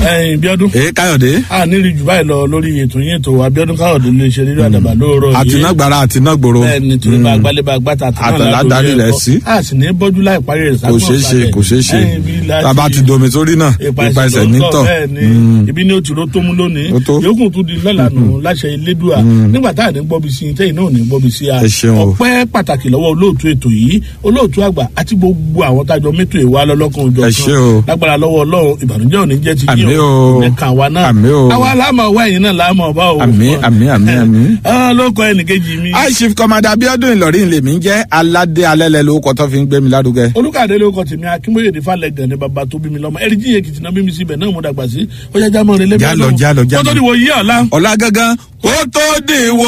ẹyin bíọ́dún èé káyọ̀dé a nírí jù báyìí lọ lórí ètò yín ètò abiodun káyọ̀dé lè ṣe rírọ àdàbà lóòrọ̀ yìí àtinágbára àtinágbòro bẹ́ẹ̀ni torí bá gbálẹ̀ bá gbàtà Àtàládàrí rẹ̀ sí. a sì ní bọ́jú láì parí rẹ̀ kò ṣeé ṣe kò ṣeé ṣe tàbá ti domi sórí náà ipa ẹsẹ̀ nítọ̀ bẹ́ẹ̀ni ibi ní o ti ro tó mú lónìí Ó tó. yòókù tún di lọ́la nù láṣẹ elédùà nígbà tá à ní gbọ́bi sí i tẹ́yìn náà ò ní gbọ́bi sí a Ẹ ṣeun o. ọpẹ́ pàtàkì lọ́wọ́ olóòtú ètò yìí olóòtú àgbà àti gbogbo àwọn tájọ mẹ́tò ìwà lọ́lọ́kan òjò Ẹ ṣé o. lágbára lọ́wọ́ ọlọ́run ìbànújẹ́ ò ní jẹ́ ti Àmín yín o. nìkan wa náà Àmín o. àwa láàmú ọwọ́ ẹ̀yìn náà láàmú ọba o Àmín, àmín, àmín, àmín. Ah, ló kọ ẹnìkejì mi aishif kọmọdé abiodun ìlọrin lèmi ń jẹ́ aládé alẹ́lẹ́ lórúkọ tó fi ń gbé mi lárugẹ. olùkàdé ló kọ tèmi akínbóyè ní falẹ gànni bàbá tó bí mi lọmọ ẹrí jíye kìtì náà bí mi síbẹ náà mo dàgbà sí ọjà jámọ rẹ lẹbi Jálọ, jálọ, jálọ. kótó ni wò yí ọ̀la. ọ̀la gangan kó tó dìwọ́.